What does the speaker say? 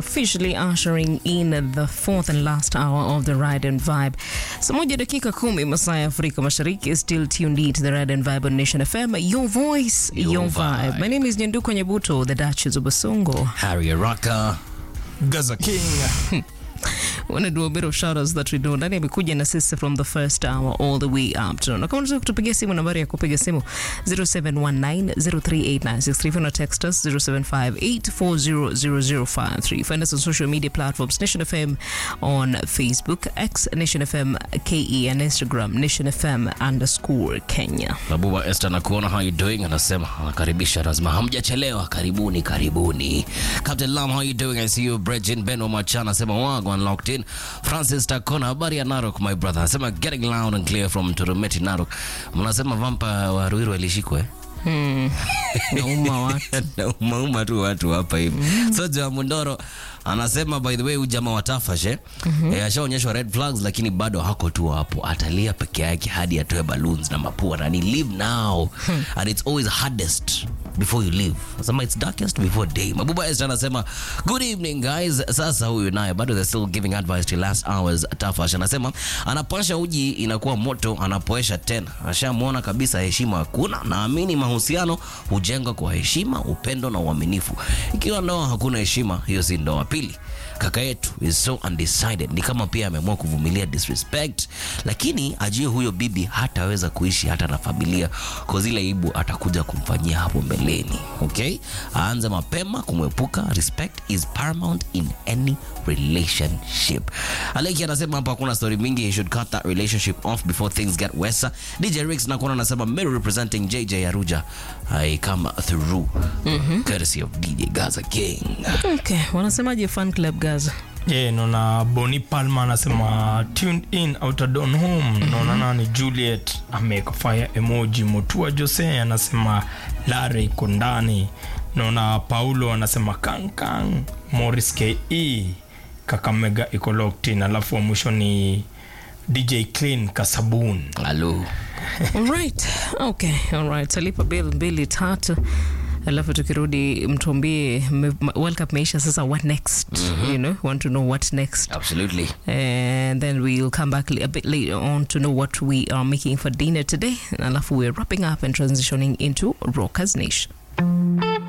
officially ushering in the fourth and last hour of the Ride and Vibe. Saa moja dakika kumi masaa ya Afrika Mashariki, still tuned in to the Ride and Vibe on Nation FM. Your voice, your, Your vibe. vibe. My name is Nyanduko Nyebuto, the Duchess of Basongo. Harry Araka. Gaza King. want to do a bit of shoutouts that we do ndani amekuja na sisi from the first hour all the way up to na kama unataka kutupigia simu nambari ya kupiga simu 0719038963 una text us 0758400053 find us on social media platforms Nation FM on Facebook X Nation FM KE and Instagram Nation FM underscore Kenya Babuba Esther nakuona how you doing anasema anakaribisha lazima hamjachelewa karibuni karibuni Captain Lam how you doing I see you Bridget Ben Omacha anasema wago unlocked in Francis Takona habari ya Narok my brother anasema getting loud and clear from Turumeti Narok mnasema vampa wa Ruiru alishikwa eh? nauma watu Na umauma tu watu hapa hivi soja wa mundoro anasema by the way huyu jamaa wa Tafash eh, eh, ashaonyeshwa red flags lakini bado hako tu hapo atalia peke yake hadi atoe balloons na mapua na ni live now and it's always hardest before you leave nasema it's darkest before day mabuba Esther anasema good evening guys sasa huyu naye bado they're still giving advice to last hours Tafash anasema anapasha uji inakuwa moto anapoesha tena ashamwona kabisa heshima hakuna naamini mahusiano hujengwa kwa heshima upendo na uaminifu ikiwa ndoa hakuna heshima hiyo si ndoa pili kaka yetu is so undecided ni kama pia ameamua kuvumilia disrespect lakini ajue huyo bibi hataweza kuishi hata na familia kwa zile ibu atakuja kumfanyia hapo mbeleni okay aanze mapema kumwepuka respect is paramount in any relationship aleki anasema hapa hakuna story mingi he should cut that relationship off before things get worse dj rix nakuona anasema Meru representing jj aruja i come through courtesy of dj gaza king okay wanasemaje fan club Gaza Yeah, naona Boni Palma anasema tuned in outer don home. Naona nani Juliet ameweka fire emoji. Mutua Jose anasema Lare iko ndani. Naona Paulo anasema kankang. Morris KE Kakamega iko locked in. Alafu wa mwisho ni DJ Clean Kasabun. halo Alright. Okay. Alright. Talipa bill mbili tatu alafu tukirudi mtuambie me- ma- World Cup meisha sasa what next you know want to know what next absolutely and then we'll come back li- a bit later on to know what we are making for dinner today alafu we're wrapping up and transitioning into Rockers Nation